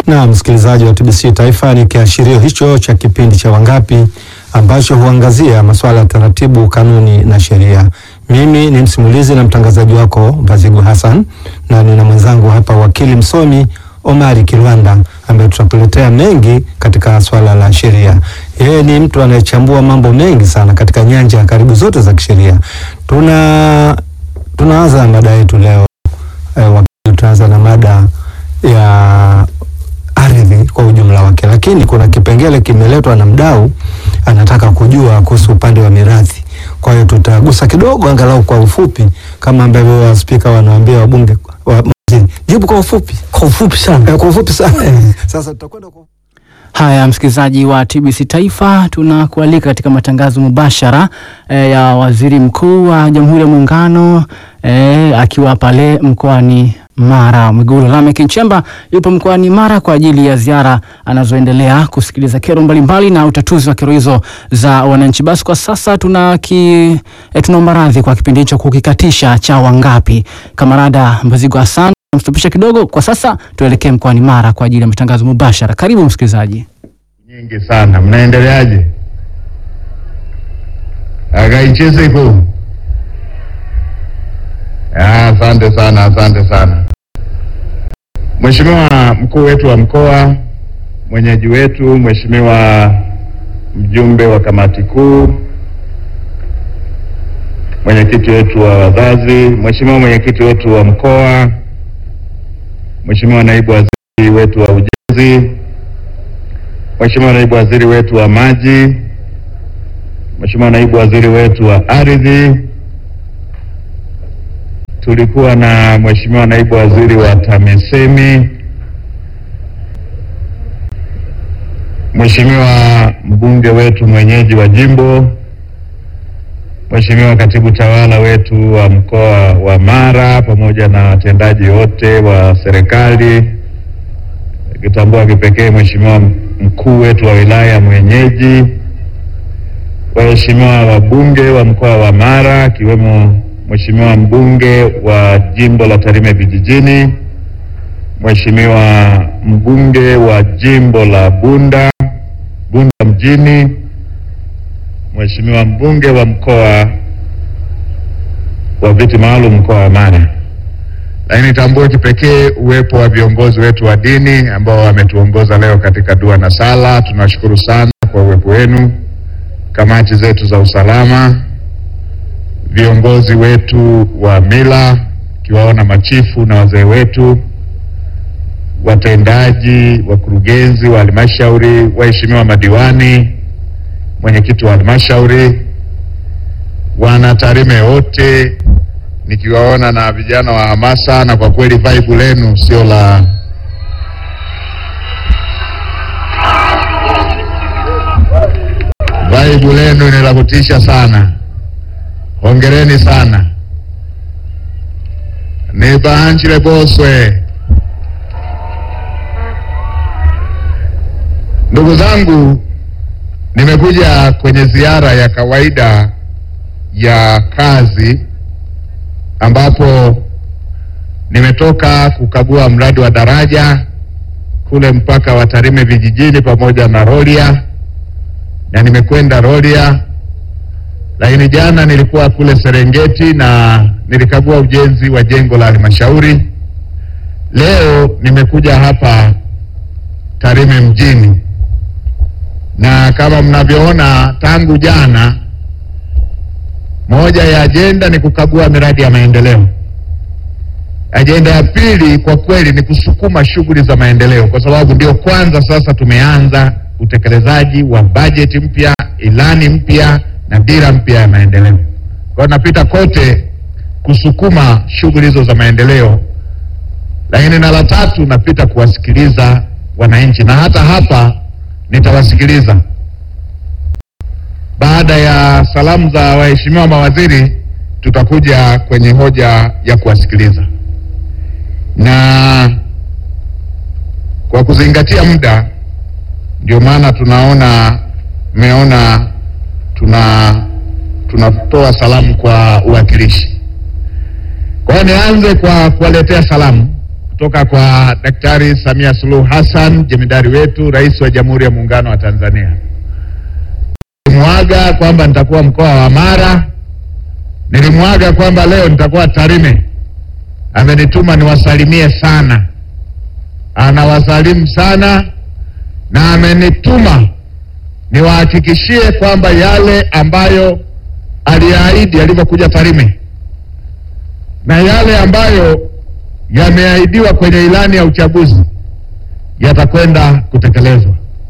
Na msikilizaji wa TBC Taifa, ni kiashirio hicho cha kipindi cha Wangapi ambacho huangazia masuala ya taratibu, kanuni na sheria. Mimi ni msimulizi na mtangazaji wako Bazigu Hassan, na nina mwenzangu hapa wakili msomi Omari Kilwanda ambaye tutakuletea mengi katika swala la sheria. Yeye ni mtu anayechambua mambo mengi sana katika nyanja karibu zote za kisheria. Tuna tunaanza mada yetu leo eh, wakili, tunaanza na mada ya ardhi kwa ujumla wake, lakini kuna kipengele kimeletwa na mdau anataka kujua kuhusu upande wa mirathi. Kwa hiyo tutagusa kidogo, angalau kwa ufupi, kama ambavyo waspika wanawaambia wabunge wa, jibu kwa ufupi, Kwa ufupi sana. eh, kwa ufupi sana. Sasa tutakwenda kwa Haya, msikilizaji wa TBC Taifa, tunakualika katika matangazo mubashara eh, ya Waziri Mkuu wa Jamhuri ya Muungano eh, akiwa pale mkoani Mara. Mwigulu Lameck Nchemba yupo mkoani Mara kwa ajili ya ziara anazoendelea kusikiliza kero mbalimbali na utatuzi wa kero hizo za wananchi. Basi kwa sasa tuna ki, eh, tunaomba radhi kwa kipindi hicho kukikatisha cha Wangapi. Kamarada Mbazigo Hassan mstopisha kidogo. Kwa sasa tuelekee mkoani Mara kwa ajili ya matangazo mubashara. Karibu msikilizaji. nyingi sana. Mnaendeleaje? Akaichezeko. Ah, Asante sana, asante sana Mheshimiwa mkuu wetu wa mkoa, mwenyeji wetu, Mheshimiwa mjumbe wa kamati kuu, mwenyekiti wetu wa wazazi, Mheshimiwa mwenyekiti wetu wa mkoa, Mheshimiwa naibu waziri wetu wa ujenzi, Mheshimiwa naibu waziri wetu wa maji, Mheshimiwa naibu waziri wetu wa ardhi, tulikuwa na Mheshimiwa naibu waziri wa TAMISEMI, Mheshimiwa mbunge wetu mwenyeji wa jimbo, Mheshimiwa katibu tawala wetu wa mkoa wa Mara pamoja na watendaji wote wa serikali nikitambua kipekee Mheshimiwa mkuu wetu wa wilaya mwenyeji, waheshimiwa wabunge wa mkoa wa Mara akiwemo Mheshimiwa mbunge wa jimbo la Tarime vijijini, Mheshimiwa mbunge wa jimbo la Bunda Bunda mjini, Mheshimiwa mbunge wa mkoa wa viti maalum mkoa wa Mara lakini tambue kipekee uwepo wa viongozi wetu wa dini ambao wametuongoza leo katika dua na sala. Tunashukuru sana kwa uwepo wenu, kamati zetu za usalama, viongozi wetu wa mila, kiwaona machifu na wazee wetu, watendaji, wakurugenzi wa halmashauri, waheshimiwa madiwani, mwenyekiti wa halmashauri, wana Tarime wote nikiwaona na vijana wa hamasa, na kwa kweli vibe lenu sio la vibe lenu ni la kutisha sana. Hongereni sana, nibaanchile boswe. Ndugu zangu, nimekuja kwenye ziara ya kawaida ya kazi ambapo nimetoka kukagua mradi wa daraja kule mpaka wa Tarime vijijini pamoja na Rorya, na nimekwenda Rorya, lakini jana nilikuwa kule Serengeti na nilikagua ujenzi wa jengo la halmashauri. Leo nimekuja hapa Tarime mjini, na kama mnavyoona tangu jana moja ya ajenda ni kukagua miradi ya maendeleo. Ajenda ya pili kwa kweli ni kusukuma shughuli za maendeleo, kwa sababu ndio kwanza sasa tumeanza utekelezaji wa bajeti mpya, ilani mpya na dira mpya ya maendeleo. Kwa hiyo napita kote kusukuma shughuli hizo za maendeleo, lakini na la tatu napita kuwasikiliza wananchi, na hata hapa nitawasikiliza baada ya salamu za waheshimiwa mawaziri, tutakuja kwenye hoja ya kuwasikiliza, na kwa kuzingatia muda, ndio maana tunaona mmeona tuna tunatoa salamu kwa uwakilishi. Kwa hiyo nianze kwa kuwaletea salamu kutoka kwa Daktari Samia Suluhu Hassan, jemedari wetu, rais wa Jamhuri ya Muungano wa Tanzania. Nilimwaga kwamba nitakuwa mkoa wa Mara, nilimwaga kwamba leo nitakuwa Tarime. Amenituma niwasalimie sana, anawasalimu sana na amenituma niwahakikishie kwamba yale ambayo aliahidi alivyokuja Tarime na yale ambayo yameahidiwa kwenye ilani ya uchaguzi yatakwenda kutekelezwa.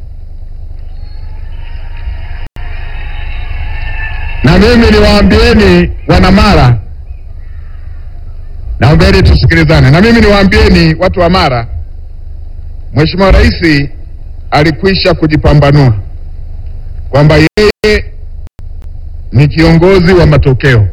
Na mimi niwaambieni wanamara, naombeni tusikilizane. Na mimi niwaambieni watu wa Mara, Mheshimiwa Rais alikwisha kujipambanua kwamba yeye ni kiongozi wa matokeo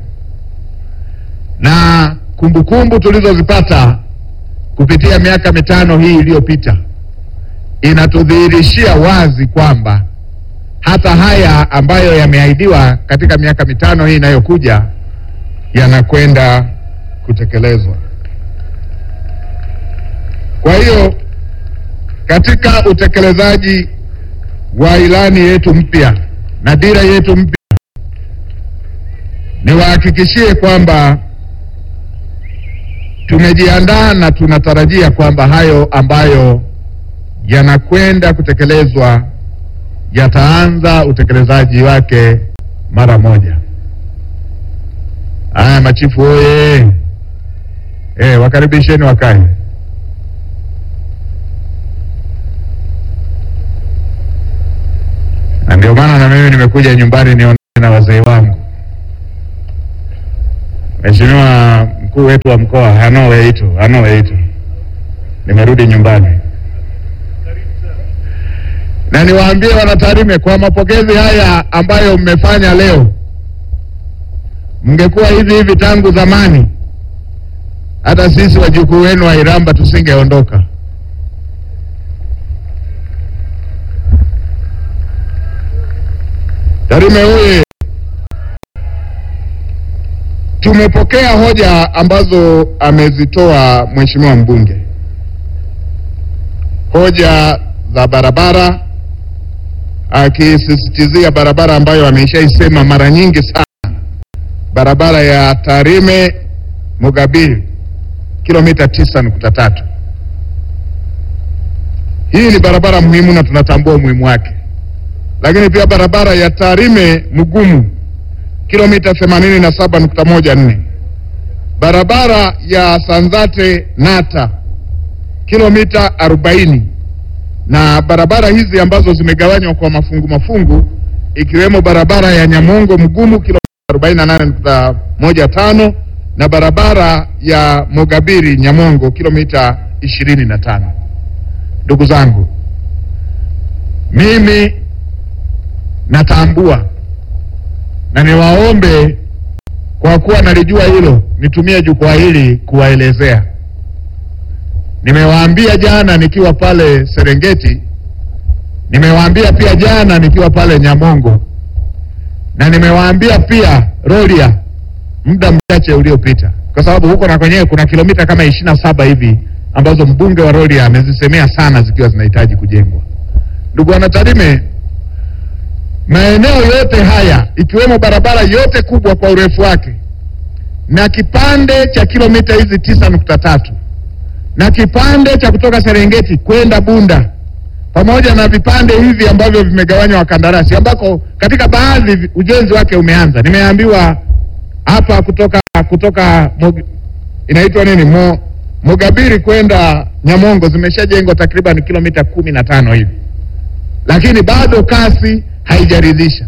na kumbukumbu tulizozipata kupitia miaka mitano hii iliyopita inatudhihirishia wazi kwamba hata haya ambayo yameahidiwa katika miaka mitano hii inayokuja yanakwenda kutekelezwa. Kwa hiyo katika utekelezaji wa ilani yetu mpya na dira yetu mpya, niwahakikishie kwamba tumejiandaa na tunatarajia kwamba hayo ambayo yanakwenda kutekelezwa yataanza utekelezaji wake mara moja. Haya, machifu oye! Eh, wakaribisheni wakae. Na ndio maana na mimi nimekuja nyumbani nione na wazee wangu. Mheshimiwa mkuu wetu wa mkoa Hanoe Ito, Hanoe Ito, nimerudi nyumbani na niwaambie wanatarime kwa mapokezi haya ambayo mmefanya leo, mngekuwa hivi hivi tangu zamani, hata sisi wajukuu wenu wa Iramba tusingeondoka. Tarime huye Tumepokea hoja ambazo amezitoa mheshimiwa mbunge, hoja za barabara, akisisitizia barabara ambayo ameshaisema mara nyingi sana, barabara ya Tarime Mugabiri kilomita tisa nukta tatu. Hii ni barabara muhimu na tunatambua umuhimu wake, lakini pia barabara ya Tarime Mugumu kilomita 87.14, barabara ya Sanzate Nata kilomita 40, na barabara hizi ambazo zimegawanywa kwa mafungu mafungu, ikiwemo barabara ya Nyamongo Mgumu kilomita 48.15 na barabara ya Mogabiri Nyamongo kilomita 25. Ndugu zangu, mimi natambua na niwaombe kwa kuwa nalijua hilo, nitumie jukwaa hili kuwaelezea. Nimewaambia jana nikiwa pale Serengeti, nimewaambia pia jana nikiwa pale Nyamongo, na nimewaambia pia Rorya muda mchache uliopita, kwa sababu huko na kwenyewe kuna kilomita kama ishirini na saba hivi ambazo mbunge wa Rorya amezisemea sana zikiwa zinahitaji kujengwa. Ndugu wanatarime, maeneo yote haya ikiwemo barabara yote kubwa kwa urefu wake na kipande cha kilomita hizi tisa nukta tatu na kipande cha kutoka Serengeti kwenda Bunda pamoja na vipande hivi ambavyo vimegawanywa wakandarasi, ambako katika baadhi ujenzi wake umeanza. Nimeambiwa hapa kutoka kutoka Mog, inaitwa nini Mo, Mogabiri kwenda Nyamongo zimeshajengwa takriban kilomita kumi na tano hivi, lakini bado kasi haijaridhisha.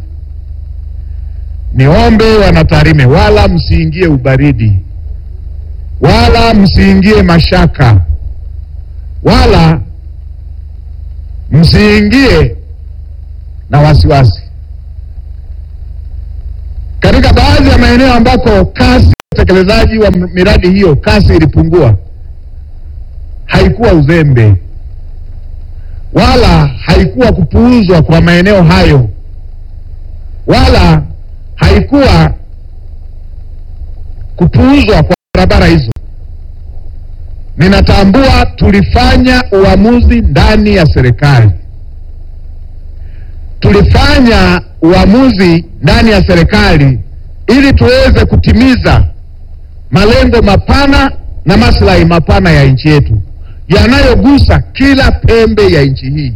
Niombe wanatarime, wala msiingie ubaridi, wala msiingie mashaka, wala msiingie na wasiwasi. Katika baadhi ya maeneo ambako kasi ya utekelezaji wa miradi hiyo kasi ilipungua, haikuwa uzembe wala haikuwa kupuuzwa kwa maeneo hayo, wala haikuwa kupuuzwa kwa barabara hizo. ninatambua tulifanya uamuzi ndani ya serikali, tulifanya uamuzi ndani ya serikali ili tuweze kutimiza malengo mapana na maslahi mapana ya nchi yetu yanayogusa kila pembe ya nchi hii.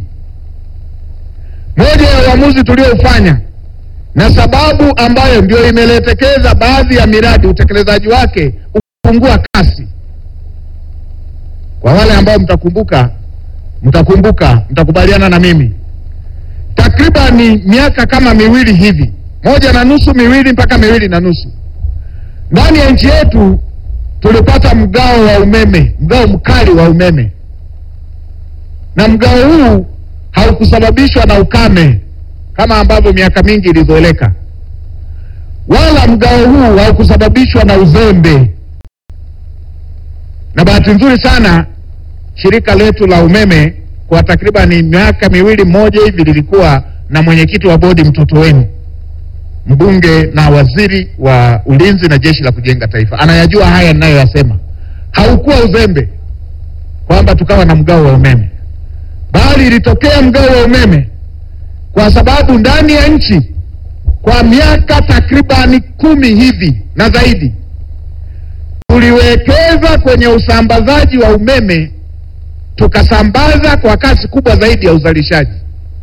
Moja ya uamuzi tulioufanya na sababu ambayo ndio imeletekeza baadhi ya miradi utekelezaji wake ukipungua kasi. Kwa wale ambao mtakumbuka, mtakumbuka, mtakubaliana na mimi, takribani miaka kama miwili hivi, moja na nusu, miwili mpaka miwili na nusu, ndani ya nchi yetu tulipata mgao wa umeme, mgao mkali wa umeme, na mgao huu haukusababishwa na ukame kama ambavyo miaka mingi ilizoeleka, wala mgao huu haukusababishwa na uzembe. Na bahati nzuri sana shirika letu la umeme kwa takribani miaka miwili mmoja hivi lilikuwa na mwenyekiti wa bodi mtoto wenu, mbunge na waziri wa ulinzi na jeshi la kujenga taifa, anayajua haya ninayoyasema. Haukuwa uzembe kwamba tukawa na mgao wa umeme, bali ilitokea mgao wa umeme kwa sababu ndani ya nchi kwa miaka takribani kumi hivi na zaidi tuliwekeza kwenye usambazaji wa umeme, tukasambaza kwa kasi kubwa zaidi ya uzalishaji.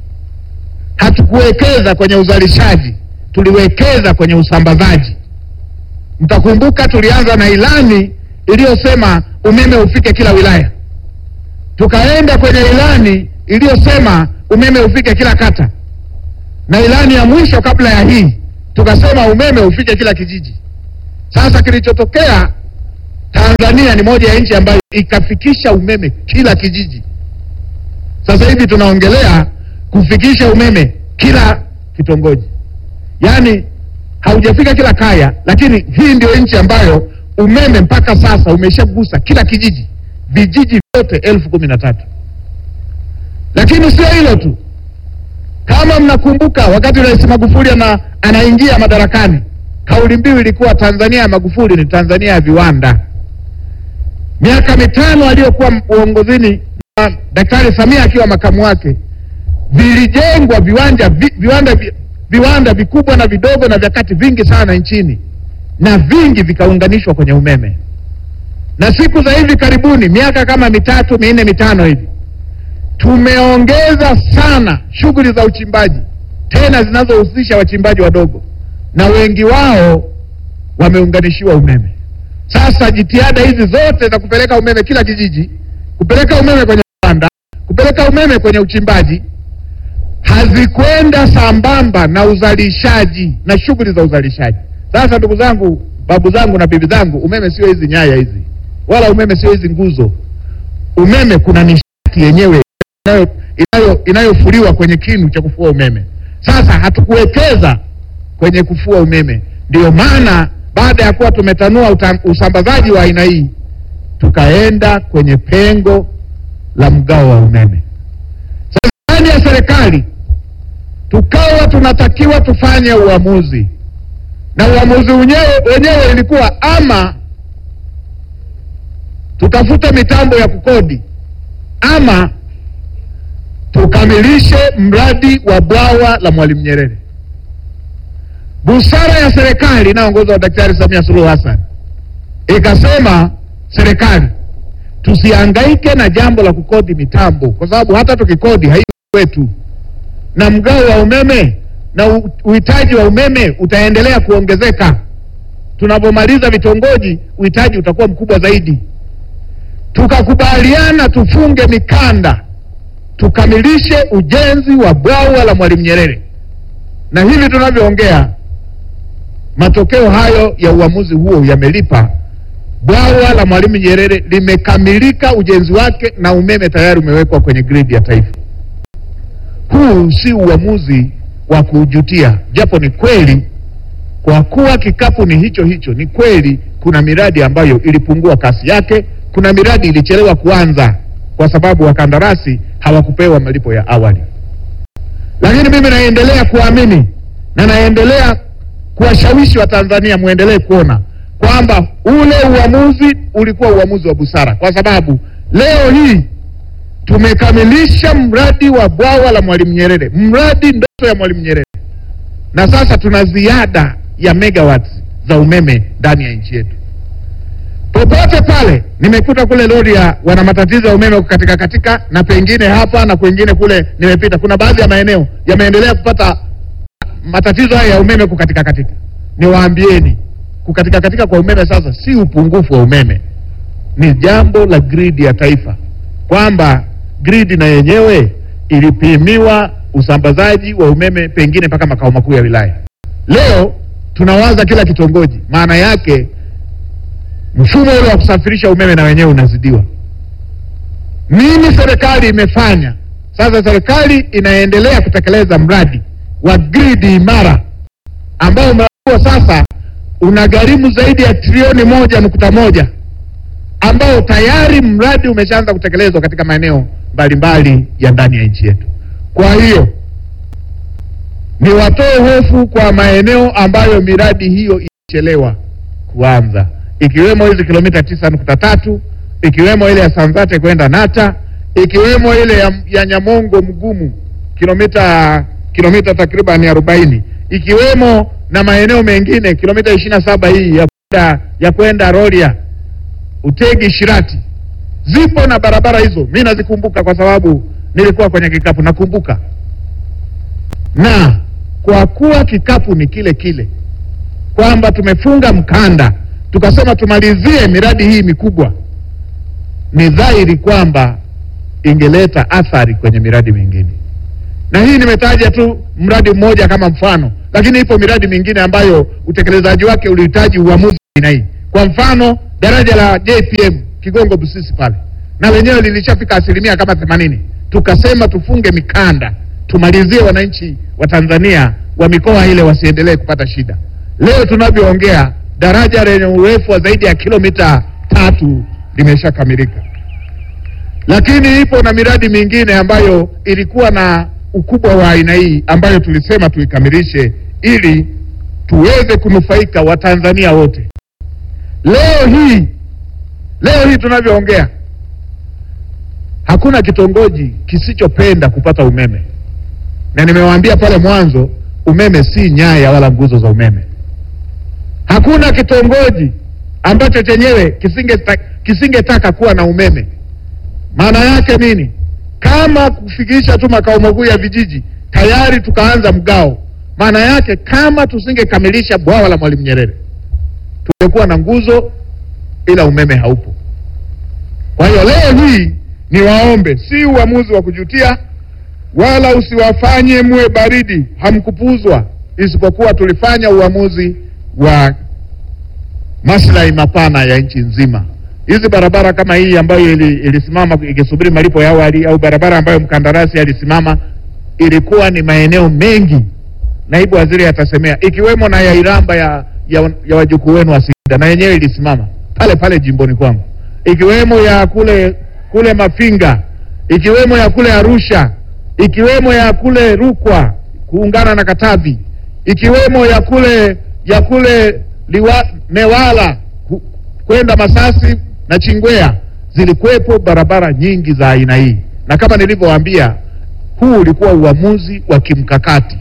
Hatukuwekeza kwenye uzalishaji, tuliwekeza kwenye usambazaji. Mtakumbuka tulianza na ilani iliyosema umeme ufike kila wilaya, tukaenda kwenye ilani iliyosema umeme ufike kila kata, na ilani ya mwisho kabla ya hii tukasema umeme ufike kila kijiji. Sasa kilichotokea, Tanzania ni moja ya nchi ambayo ikafikisha umeme kila kijiji. Sasa hivi tunaongelea kufikisha umeme kila kitongoji, yaani haujafika kila kaya, lakini hii ndio nchi ambayo umeme mpaka sasa umeshagusa kila kijiji, vijiji vyote elfu kumi na tatu. Lakini sio hilo tu, kama mnakumbuka, wakati Rais Magufuli ana, anaingia madarakani, kauli mbiu ilikuwa Tanzania ya Magufuli ni Tanzania ya viwanda. Miaka mitano aliyokuwa uongozini na Daktari Samia akiwa makamu wake, vilijengwa viwanja vi, viwanda vi, viwanda vikubwa na vidogo na vya kati vingi sana nchini, na vingi vikaunganishwa kwenye umeme. Na siku za hivi karibuni, miaka kama mitatu minne mitano hivi tumeongeza sana shughuli za uchimbaji tena zinazohusisha wachimbaji wadogo, na wengi wao wameunganishiwa umeme. Sasa jitihada hizi zote za kupeleka umeme kila kijiji, kupeleka umeme kwenye viwanda, kupeleka umeme kwenye uchimbaji hazikwenda sambamba na uzalishaji na shughuli za uzalishaji. Sasa ndugu zangu, babu zangu na bibi zangu, umeme sio hizi nyaya hizi, wala umeme sio hizi nguzo. Umeme kuna nishati yenyewe inayo inayo inayofuliwa kwenye kinu cha kufua umeme. Sasa hatukuwekeza kwenye kufua umeme, ndiyo maana baada ya kuwa tumetanua uta, usambazaji wa aina hii tukaenda kwenye pengo la mgao wa umeme. Sasa ndani ya serikali tukawa tunatakiwa tufanye uamuzi, na uamuzi wenyewe wenyewe ilikuwa ama tutafute mitambo ya kukodi ama tukamilishe mradi wa bwawa la Mwalimu Nyerere. Busara ya serikali inayoongozwa na Daktari Samia Suluhu Hassan ikasema, serikali tusihangaike na jambo la kukodi mitambo, kwa sababu hata tukikodi haiko kwetu, na mgao wa umeme na uhitaji wa umeme utaendelea kuongezeka. Tunapomaliza vitongoji, uhitaji utakuwa mkubwa zaidi. Tukakubaliana tufunge mikanda tukamilishe ujenzi wa bwawa la Mwalimu Nyerere, na hivi tunavyoongea, matokeo hayo ya uamuzi huo yamelipa. Bwawa la Mwalimu Nyerere limekamilika ujenzi wake na umeme tayari umewekwa kwenye gridi ya taifa. Huu si uamuzi wa kujutia, japo ni kweli, kwa kuwa kikapu ni hicho hicho, ni kweli kuna miradi ambayo ilipungua kasi yake, kuna miradi ilichelewa kuanza kwa sababu wakandarasi hawakupewa malipo ya awali, lakini mimi naendelea kuamini na naendelea kuwashawishi Watanzania muendelee kuona kwamba ule uamuzi ulikuwa uamuzi wa busara, kwa sababu leo hii tumekamilisha mradi wa bwawa la Mwalimu Nyerere, mradi ndoto ya Mwalimu Nyerere, na sasa tuna ziada ya megawatts za umeme ndani ya nchi yetu. Popote pale nimekuta kule Rorya wana matatizo ya umeme kukatika katika, na pengine hapa na kwengine kule nimepita, kuna baadhi ya maeneo yameendelea kupata matatizo haya ya umeme kukatika katika. Niwaambieni, kukatika katika kwa umeme sasa si upungufu wa umeme, ni jambo la gridi ya taifa, kwamba gridi na yenyewe ilipimiwa usambazaji wa umeme pengine mpaka makao makuu ya wilaya. Leo tunawaza kila kitongoji, maana yake mfumo ule wa kusafirisha umeme na wenyewe unazidiwa. Nini serikali imefanya? Sasa serikali inaendelea kutekeleza mradi wa gridi imara ambao mradi huo sasa unagharimu zaidi ya trilioni moja nukta moja ambao tayari mradi umeshaanza kutekelezwa katika maeneo mbalimbali ya ndani ya nchi yetu. Kwa hiyo ni watoe hofu kwa maeneo ambayo miradi hiyo ilichelewa kuanza, ikiwemo hizi kilomita tisa nukta tatu ikiwemo ile ya Sanzate kwenda Nata, ikiwemo ile ya, ya Nyamongo Mgumu kilomita kilomita takriban arobaini, ikiwemo na maeneo mengine kilomita ishirini na saba hii ya kwenda ya kwenda Rorya, Utegi, Shirati. Zipo na barabara hizo, mi nazikumbuka kwa sababu nilikuwa kwenye kikapu, nakumbuka. Na kwa kuwa kikapu ni kile kile, kwamba tumefunga mkanda tukasema tumalizie miradi hii mikubwa, ni dhahiri kwamba ingeleta athari kwenye miradi mingine na hii nimetaja tu mradi mmoja kama mfano, lakini ipo miradi mingine ambayo utekelezaji wake ulihitaji uamuzi aina hii. Kwa mfano daraja la JPM Kigongo Busisi pale, na lenyewe lilishafika asilimia kama themanini. Tukasema tufunge mikanda, tumalizie wananchi wa Tanzania wa mikoa ile wasiendelee kupata shida. Leo tunavyoongea daraja lenye urefu wa zaidi ya kilomita tatu limeshakamilika, lakini ipo na miradi mingine ambayo ilikuwa na ukubwa wa aina hii ambayo tulisema tuikamilishe ili tuweze kunufaika Watanzania wote. Leo hii leo hii tunavyoongea, hakuna kitongoji kisichopenda kupata umeme, na nimewaambia pale mwanzo, umeme si nyaya wala nguzo za umeme. Hakuna kitongoji ambacho chenyewe kisingetaka kisingetaka kuwa na umeme. Maana yake nini? Kama kufikisha tu makao makuu ya vijiji tayari tukaanza mgao. Maana yake kama tusingekamilisha bwawa la Mwalimu Nyerere tungekuwa na nguzo ila umeme haupo. Kwa hiyo leo hii ni waombe, si uamuzi wa kujutia, wala usiwafanye muwe baridi, hamkupuzwa, isipokuwa tulifanya uamuzi wa maslahi mapana ya nchi nzima. Hizi barabara kama hii ambayo ili, ilisimama ikisubiri malipo ya awali au barabara ambayo mkandarasi alisimama, ilikuwa ni maeneo mengi, naibu waziri atasemea, ikiwemo na ya Iramba ya, ya, ya wajukuu wenu wa Singida, na yenyewe ilisimama pale pale jimboni kwangu, ikiwemo ya kule kule Mafinga, ikiwemo ya kule Arusha, ikiwemo ya kule Rukwa kuungana na Katavi, ikiwemo ya kule ya kule liwa, Newala ku- kwenda Masasi na Chingwea. Zilikuwepo barabara nyingi za aina hii, na kama nilivyowaambia, huu ulikuwa uamuzi wa kimkakati.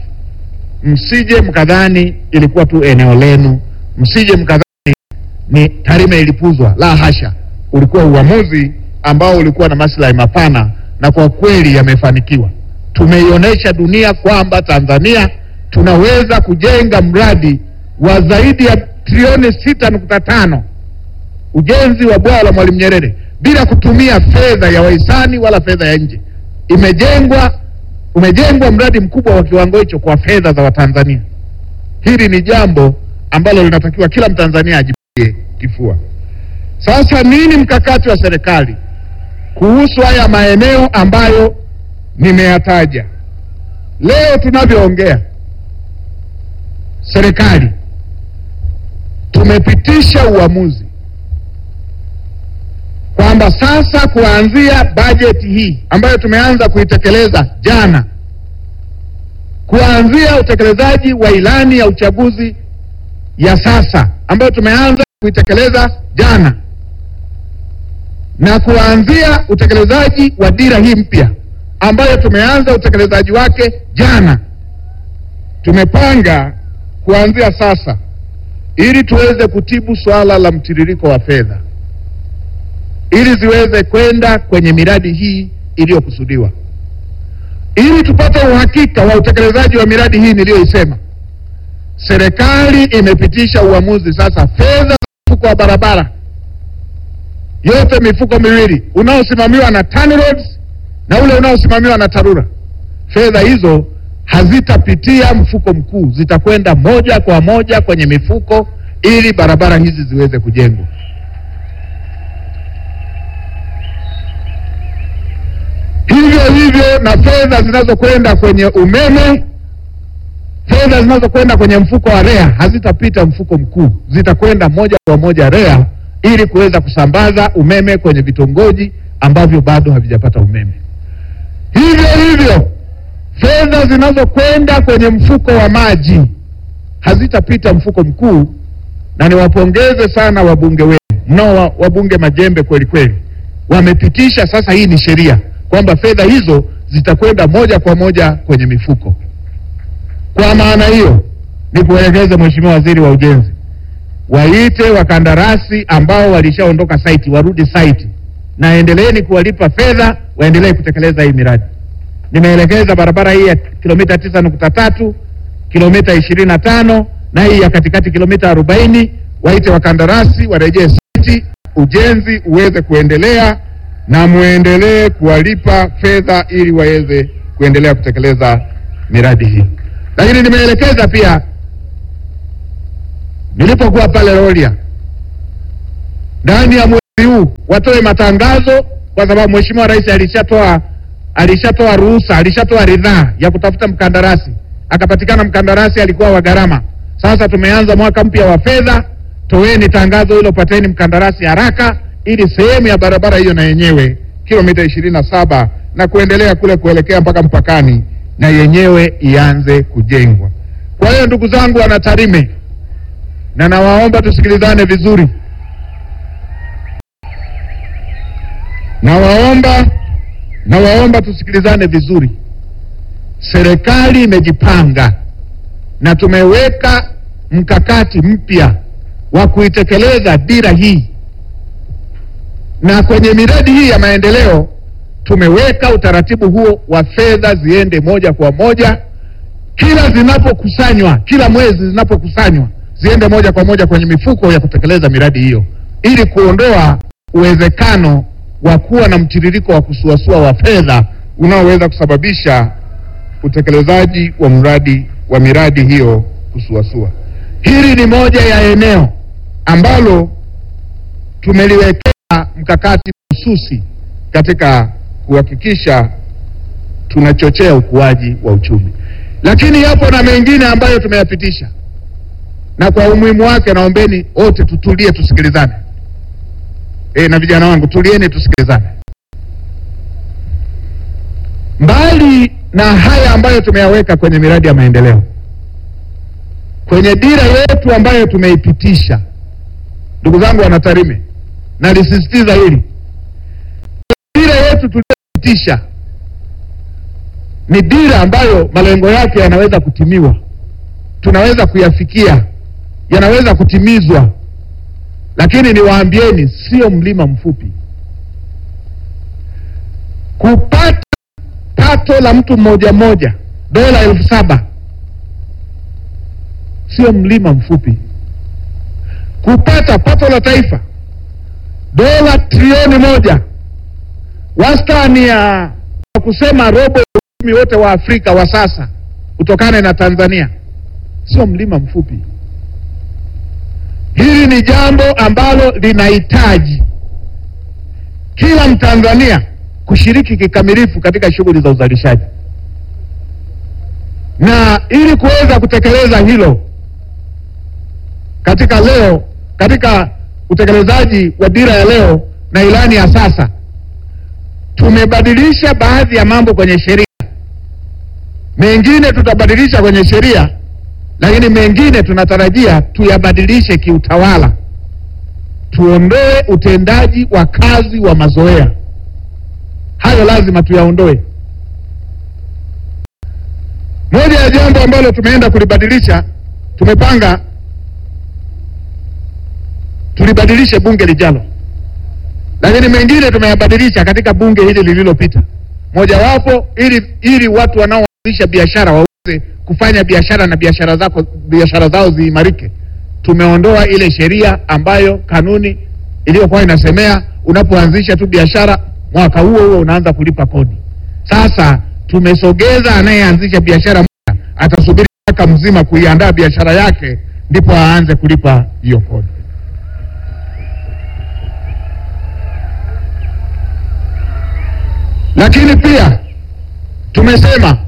Msije mkadhani ilikuwa tu eneo lenu, msije mkadhani ni Tarime ilipuzwa. La hasha, ulikuwa uamuzi ambao ulikuwa na maslahi mapana, na kwa kweli yamefanikiwa. Tumeionyesha dunia kwamba Tanzania tunaweza kujenga mradi wa zaidi ya trilioni sita nukta tano ujenzi wa bwawa la Mwalimu Nyerere bila kutumia fedha ya wahisani wala fedha ya nje. Imejengwa, umejengwa mradi mkubwa wa kiwango hicho kwa fedha za Watanzania. Hili ni jambo ambalo linatakiwa kila Mtanzania ajipigie kifua. Sasa nini mkakati wa serikali kuhusu haya maeneo ambayo nimeyataja? Leo tunavyoongea, serikali tumepitisha uamuzi kwamba sasa kuanzia bajeti hii ambayo tumeanza kuitekeleza jana, kuanzia utekelezaji wa ilani ya uchaguzi ya sasa ambayo tumeanza kuitekeleza jana, na kuanzia utekelezaji wa dira hii mpya ambayo tumeanza utekelezaji wake jana, tumepanga kuanzia sasa ili tuweze kutibu swala la mtiririko wa fedha ili ziweze kwenda kwenye miradi hii iliyokusudiwa, ili tupate uhakika wa utekelezaji wa miradi hii niliyoisema. Serikali imepitisha uamuzi sasa, fedha za mfuko wa barabara yote, mifuko miwili unaosimamiwa na TANROADS na ule unaosimamiwa na TARURA, fedha hizo hazitapitia mfuko mkuu, zitakwenda moja kwa moja kwenye mifuko ili barabara hizi ziweze kujengwa. Hivyo hivyo na fedha zinazokwenda kwenye umeme, fedha zinazokwenda kwenye mfuko wa REA hazitapita mfuko mkuu, zitakwenda moja kwa moja REA ili kuweza kusambaza umeme kwenye vitongoji ambavyo bado havijapata umeme. Hivyo hivyo fedha zinazokwenda kwenye mfuko wa maji hazitapita mfuko mkuu, na niwapongeze sana wabunge wenu mnao wabunge majembe kweli kweli, wamepitisha sasa, hii ni sheria kwamba fedha hizo zitakwenda moja kwa moja kwenye mifuko. Kwa maana hiyo, ni kuelekeze Mheshimiwa Waziri wa Ujenzi, waite wakandarasi ambao walishaondoka saiti warudi saiti, na endeleeni kuwalipa fedha waendelee kutekeleza hii miradi. Nimeelekeza barabara hii ya kilomita tisa nukta tatu kilomita ishirini na tano na hii ya katikati kilomita arobaini waite wakandarasi warejee saiti, ujenzi uweze kuendelea na muendelee kuwalipa fedha ili waweze kuendelea kutekeleza miradi hii. Lakini nimeelekeza pia nilipokuwa pale Rorya, ndani ya mwezi huu watoe matangazo, kwa sababu Mheshimiwa Rais alishatoa alishatoa ruhusa, alishatoa ridhaa ya kutafuta mkandarasi, akapatikana mkandarasi alikuwa wa gharama. Sasa tumeanza mwaka mpya wa fedha, toeni tangazo hilo, pateni mkandarasi haraka ili sehemu ya barabara hiyo na yenyewe kilomita ishirini na saba na kuendelea kule kuelekea mpaka mpakani na yenyewe ianze kujengwa. Kwa hiyo ndugu zangu wana Tarime, na nawaomba tusikilizane vizuri, nawaomba nawaomba tusikilizane vizuri. Serikali imejipanga na tumeweka mkakati mpya wa kuitekeleza dira hii na kwenye miradi hii ya maendeleo tumeweka utaratibu huo wa fedha ziende moja kwa moja, kila zinapokusanywa, kila mwezi zinapokusanywa ziende moja kwa moja kwenye mifuko ya kutekeleza miradi hiyo, ili kuondoa uwezekano wa kuwa na mtiririko wa kusuasua wa fedha unaoweza kusababisha utekelezaji wa mradi wa miradi hiyo kusuasua. Hili ni moja ya eneo ambalo tumeliwekea mkakati mahususi katika kuhakikisha tunachochea ukuaji wa uchumi, lakini yapo na mengine ambayo tumeyapitisha, na kwa umuhimu wake naombeni wote tutulie, tusikilizane. E, na vijana wangu tulieni, tusikilizane. Mbali na haya ambayo tumeyaweka kwenye miradi ya maendeleo, kwenye dira yetu ambayo tumeipitisha, ndugu zangu wana Tarime, nalisisitiza hili, dira yetu tuliyopitisha ni dira ambayo malengo yake yanaweza kutimiwa, tunaweza kuyafikia, yanaweza kutimizwa, lakini niwaambieni, sio mlima mfupi. Kupata pato la mtu mmoja mmoja dola elfu saba sio mlima mfupi. Kupata pato la taifa dola trilioni moja wastani ya kwa kusema robo ya uchumi wote wa Afrika wa sasa utokane na Tanzania, sio mlima mfupi. Hili ni jambo ambalo linahitaji kila Mtanzania kushiriki kikamilifu katika shughuli za uzalishaji, na ili kuweza kutekeleza hilo katika leo, katika utekelezaji wa dira ya leo na ilani ya sasa, tumebadilisha baadhi ya mambo kwenye sheria, mengine tutabadilisha kwenye sheria, lakini mengine tunatarajia tuyabadilishe kiutawala, tuondoe utendaji wa kazi wa mazoea. Hayo lazima tuyaondoe. Moja ya jambo ambalo tumeenda kulibadilisha, tumepanga tulibadilishe bunge lijalo, lakini mengine tumeyabadilisha katika bunge hili lililopita. Mojawapo ili ili watu wanaoanzisha biashara waweze kufanya biashara na biashara zako biashara zao ziimarike. Tumeondoa ile sheria ambayo kanuni iliyokuwa inasemea unapoanzisha tu biashara mwaka huo huo unaanza kulipa kodi. Sasa tumesogeza, anayeanzisha biashara moja atasubiri mwaka mzima kuiandaa biashara yake ndipo aanze kulipa hiyo kodi. Lakini pia tumesema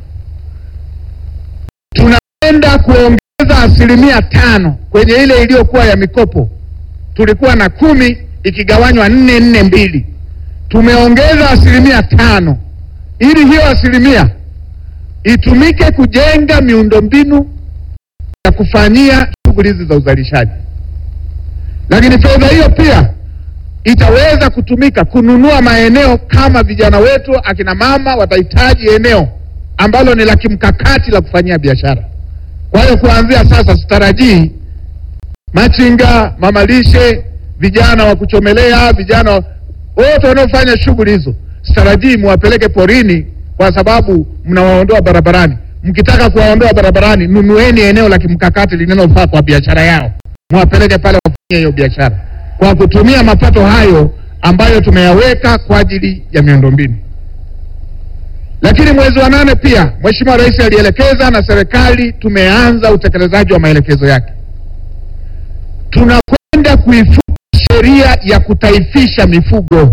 tunaenda kuongeza asilimia tano kwenye ile iliyokuwa ya mikopo. Tulikuwa na kumi ikigawanywa nne nne mbili, tumeongeza asilimia tano ili hiyo asilimia itumike kujenga miundombinu ya kufanyia shughuli hizi za uzalishaji. Lakini fedha hiyo pia itaweza kutumika kununua maeneo kama vijana wetu akina mama watahitaji eneo ambalo ni la kimkakati la kufanyia biashara. Kwa hiyo kuanzia sasa sitarajii machinga, mamalishe, vijana wa kuchomelea, vijana wote wanaofanya shughuli hizo, sitarajii muwapeleke porini kwa sababu mnawaondoa barabarani. Mkitaka kuwaondoa barabarani, nunueni eneo la kimkakati linalofaa kwa biashara yao, muwapeleke pale wafanyie hiyo biashara kwa kutumia mapato hayo ambayo tumeyaweka kwa ajili ya miundombinu. Lakini mwezi wa nane pia Mheshimiwa Rais alielekeza na serikali tumeanza utekelezaji wa maelekezo yake. Tunakwenda kuifuta sheria ya kutaifisha mifugo.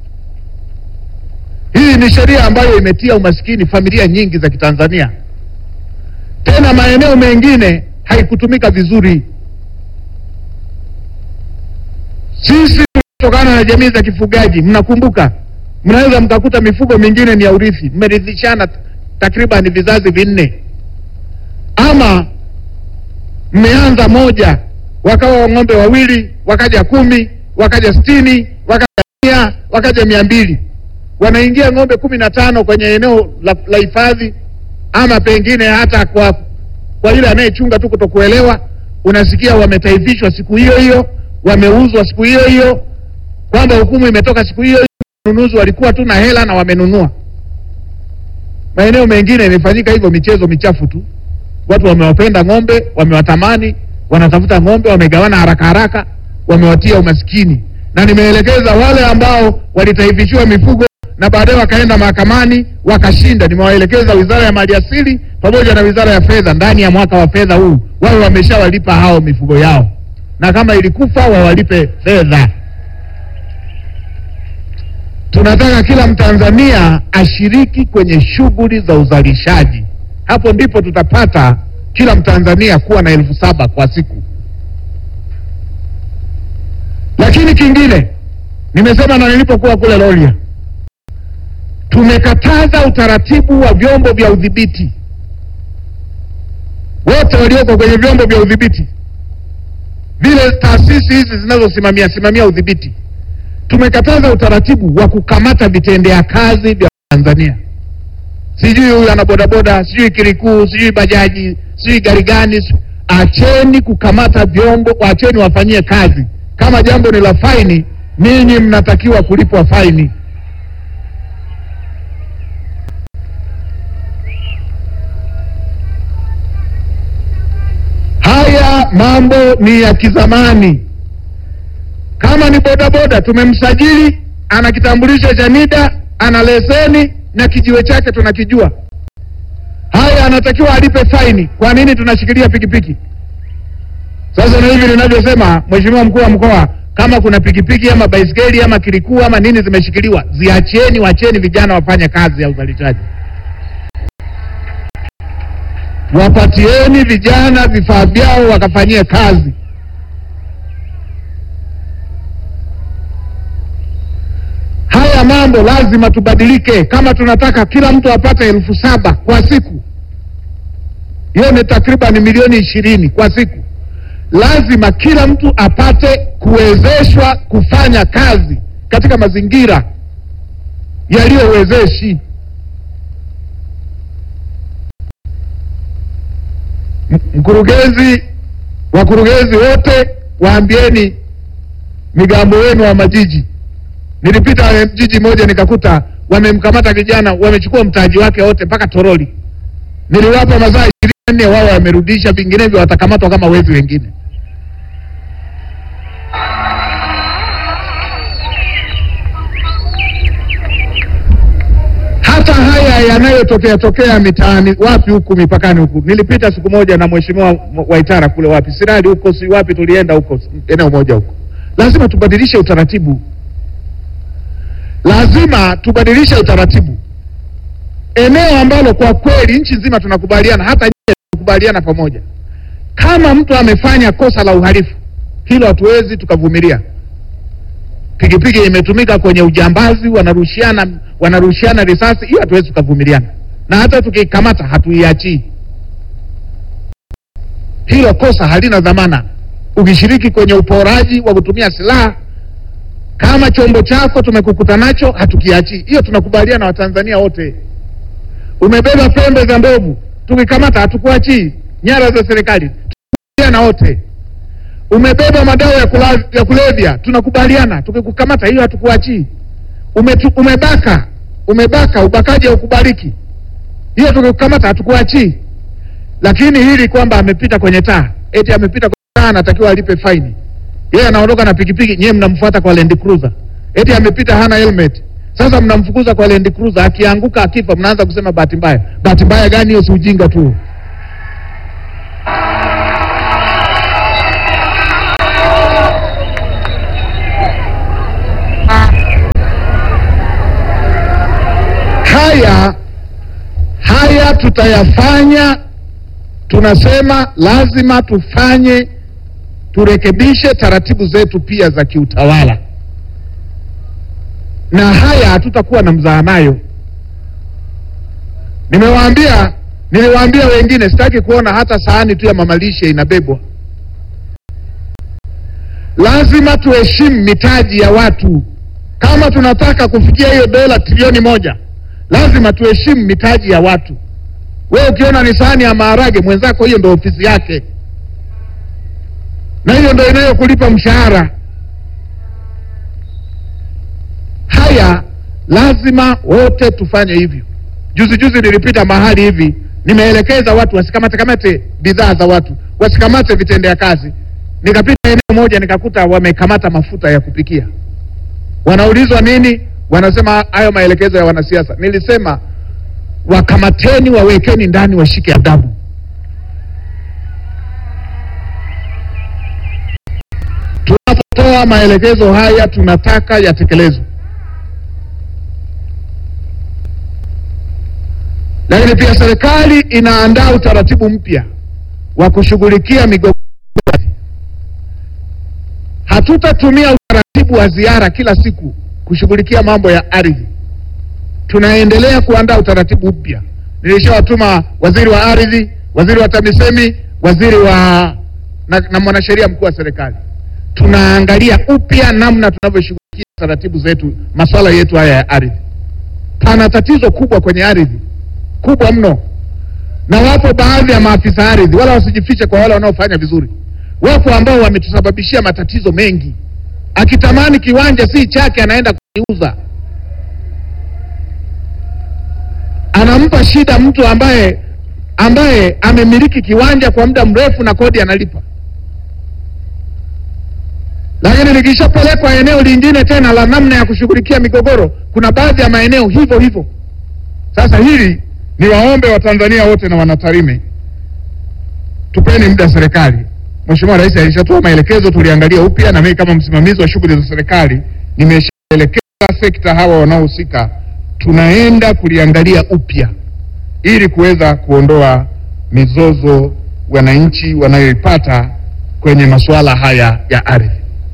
Hii ni sheria ambayo imetia umaskini familia nyingi za Kitanzania, tena maeneo mengine haikutumika vizuri. Sisi tunatokana na jamii za kifugaji, mnakumbuka, mnaweza mkakuta mifugo mingine ni ya urithi, mmerithishana takriban vizazi vinne, ama mmeanza moja, wakawa ng'ombe wawili, wakaja kumi, wakaja sitini, wakaja mia, wakaja mia mbili, wanaingia ng'ombe kumi na tano kwenye eneo la la hifadhi, ama pengine hata kwa kwa yule anayechunga tu kutokuelewa, unasikia wametaifishwa siku hiyo hiyo wameuzwa siku hiyo hiyo, kwamba hukumu imetoka siku hiyo hiyo, wanunuzi walikuwa tu na hela na wamenunua. Maeneo mengine imefanyika hivyo, michezo michafu tu, watu wamewapenda ng'ombe, wamewatamani, wanatafuta ng'ombe, wamegawana haraka haraka, wamewatia umaskini. Na nimeelekeza wale ambao walitaifishiwa mifugo na baadaye wakaenda mahakamani wakashinda, nimewaelekeza Wizara ya Maliasili pamoja na Wizara ya Fedha ndani ya mwaka wa fedha huu wawe wameshawalipa hao mifugo yao na kama ilikufa wawalipe fedha. Tunataka kila Mtanzania ashiriki kwenye shughuli za uzalishaji. Hapo ndipo tutapata kila Mtanzania kuwa na elfu saba kwa siku. Lakini kingine nimesema na nilipokuwa kule Rorya, tumekataza utaratibu wa vyombo vya udhibiti, wote walioko kwenye vyombo vya udhibiti vile taasisi hizi zinazosimamia simamia udhibiti, tumekataza utaratibu wa kukamata vitendea kazi vya Tanzania. Sijui huyu ana bodaboda, sijui kirikuu, sijui bajaji, sijui gari gani. Acheni kukamata vyombo, acheni wafanyie kazi. Kama jambo ni la faini, ninyi mnatakiwa kulipwa faini. Haya mambo ni ya kizamani. Kama ni bodaboda, tumemsajili, ana kitambulisho cha NIDA, ana leseni na kijiwe chake tunakijua. Haya, anatakiwa alipe faini. Kwa nini tunashikilia pikipiki? Sasa na hivi ninavyosema, Mheshimiwa mkuu wa mkoa, kama kuna pikipiki ama baiskeli ama kirikuu ama nini zimeshikiliwa, ziachieni, wacheni vijana wafanye kazi ya uzalishaji. Wapatieni vijana vifaa vyao wakafanyie kazi. Haya mambo lazima tubadilike, kama tunataka kila mtu apate elfu saba kwa siku, hiyo ni takriban milioni ishirini kwa siku. Lazima kila mtu apate kuwezeshwa kufanya kazi katika mazingira yaliyowezeshi. M- Mkurugenzi, wakurugenzi wote waambieni migambo wenu wa majiji. Nilipita jiji moja nikakuta wamemkamata kijana, wamechukua mtaji wake wote mpaka toroli. Niliwapa masaa ishirini na nne, wao wamerudisha, vinginevyo watakamatwa kama wezi wengine. hata haya yanayotokea tokea mitaani wapi huku mipakani huku. Nilipita siku moja na mheshimiwa Waitara kule wapi Sirari huko si wapi, tulienda huko eneo moja huko. Lazima tubadilishe utaratibu, lazima tubadilishe utaratibu. Eneo ambalo kwa kweli nchi nzima tunakubaliana, hata nyie tunakubaliana pamoja, kama mtu amefanya kosa la uhalifu, hilo hatuwezi tukavumilia pikipiki imetumika kwenye ujambazi, wanarushiana wanarushiana risasi, hiyo hatuwezi tukavumiliana, na hata tukikamata hatuiachii. Hilo kosa halina dhamana. Ukishiriki kwenye uporaji wa kutumia silaha, kama chombo chako tumekukuta nacho, hatukiachii. Hiyo tunakubaliana Watanzania wote. Umebeba pembe za ndovu, tukikamata hatukuachii. Nyara za serikali, tunakubaliana wote umebeba madawa ya, kula, ya kulevya tunakubaliana, tukikukamata hiyo hatukuachii. Umetu, umebaka umebaka, ubakaji haukubaliki, hiyo tukikukamata hatukuachii. Lakini hili kwamba amepita kwenye taa, eti amepita kwenye taa, anatakiwa alipe faini, yeye anaondoka na pikipiki, nyewe mnamfuata kwa Land Cruiser, eti amepita hana helmet. Sasa mnamfukuza kwa Land Cruiser, akianguka akifa, mnaanza kusema bahati mbaya. Bahati mbaya gani hiyo? Si ujinga tu. haya haya tutayafanya. Tunasema lazima tufanye, turekebishe taratibu zetu pia za kiutawala, na haya hatutakuwa na mzaha nayo. Nimewaambia, niliwaambia wengine, sitaki kuona hata sahani tu ya mamalishe inabebwa. Lazima tuheshimu mitaji ya watu. Kama tunataka kufikia hiyo dola trilioni moja lazima tuheshimu mitaji ya watu. Wewe ukiona ni sahani ya maharage, mwenzako hiyo ndo ofisi yake, na hiyo ndo inayokulipa mshahara. Haya lazima wote tufanye hivyo. Juzi juzi nilipita mahali hivi, nimeelekeza watu wasikamate kamate bidhaa za watu, wasikamate vitendea kazi. Nikapita eneo moja nikakuta wamekamata mafuta ya kupikia, wanaulizwa nini? wanasema hayo maelekezo ya wanasiasa. Nilisema wakamateni, wawekeni ndani, washike adabu. Tunapotoa maelekezo haya, tunataka yatekelezwe, lakini pia serikali inaandaa utaratibu mpya wa kushughulikia migogoro. Hatutatumia utaratibu wa ziara kila siku kushughulikia mambo ya ardhi. Tunaendelea kuandaa utaratibu mpya. Nilishawatuma waziri wa ardhi, waziri wa TAMISEMI, waziri wa na, na mwanasheria mkuu wa serikali. Tunaangalia upya namna tunavyoshughulikia taratibu zetu, masuala yetu haya ya ardhi. Pana tatizo kubwa kwenye ardhi, kubwa mno, na wapo baadhi ya maafisa ardhi, wala wasijifiche kwa wale wanaofanya vizuri. Wapo ambao wametusababishia matatizo mengi akitamani kiwanja si chake, anaenda kukiuza, anampa shida mtu ambaye ambaye amemiliki kiwanja kwa muda mrefu na kodi analipa. Lakini likishapelekwa eneo lingine tena la namna ya kushughulikia migogoro, kuna baadhi ya maeneo hivyo hivyo. Sasa hili ni waombe Watanzania wote na Wanatarime, tupeni muda serikali Mheshimiwa Rais alishatoa maelekezo, tuliangalia upya, na mimi kama msimamizi wa shughuli za serikali nimeshaelekeza sekta hawa wanaohusika, tunaenda kuliangalia upya ili kuweza kuondoa mizozo wananchi wanayoipata kwenye masuala haya ya ardhi.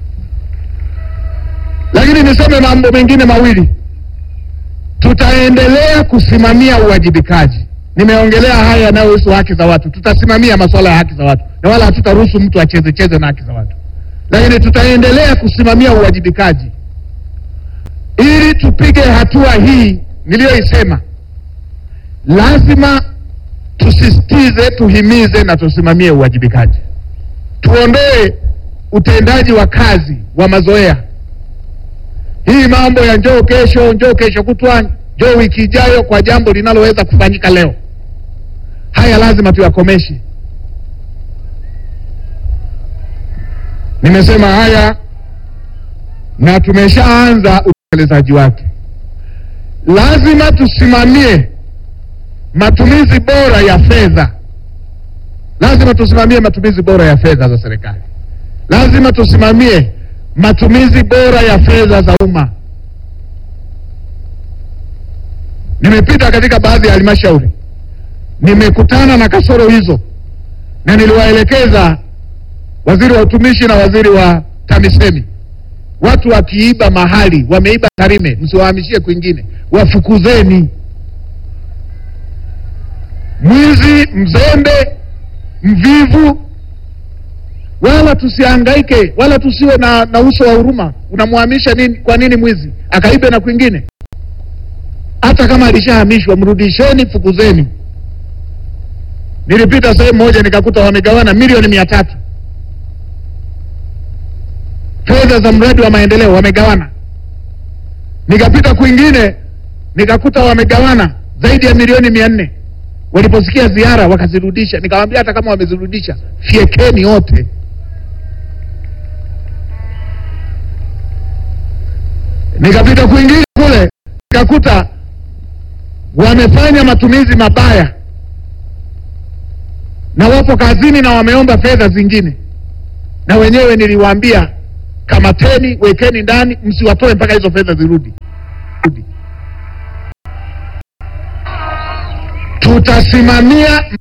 Lakini niseme mambo mengine mawili, tutaendelea kusimamia uwajibikaji. Nimeongelea haya yanayohusu haki za watu, tutasimamia masuala ya haki za watu na wala hatutaruhusu mtu acheze cheze na haki za watu. lakini tutaendelea kusimamia uwajibikaji ili tupige hatua hii niliyoisema. Lazima tusisitize, tuhimize na tusimamie uwajibikaji, tuondoe utendaji wa kazi wa mazoea. Hii mambo ya njoo kesho, njoo kesho kutwa, njoo wiki ijayo kwa jambo linaloweza kufanyika leo, haya lazima tuyakomeshe. Nimesema haya na tumeshaanza utekelezaji wake. Lazima tusimamie matumizi bora ya fedha, lazima tusimamie matumizi bora ya fedha za serikali, lazima tusimamie matumizi bora ya fedha za umma. Nimepita katika baadhi ya halmashauri, nimekutana na kasoro hizo na niliwaelekeza waziri wa utumishi na waziri wa TAMISEMI, watu wakiiba mahali, wameiba Tarime, msiwahamishie kwingine, wafukuzeni. Mwizi, mzembe, mvivu, wala tusihangaike, wala tusiwe na, na uso wa huruma. Unamhamisha nini? Kwa nini mwizi akaibe na kwingine? Hata kama alishahamishwa, mrudisheni, fukuzeni. Nilipita sehemu moja nikakuta wamegawana milioni mia tatu fedha za mradi wa maendeleo wamegawana. Nikapita kwingine nikakuta wamegawana zaidi ya milioni mia nne. Waliposikia ziara wakazirudisha. Nikamwambia hata kama wamezirudisha, fiekeni wote. Nikapita kwingine kule nikakuta wamefanya matumizi mabaya na wapo kazini na wameomba fedha zingine, na wenyewe niliwaambia kamateni, wekeni ndani, msiwatoe mpaka hizo fedha zirudi. Tutasimamia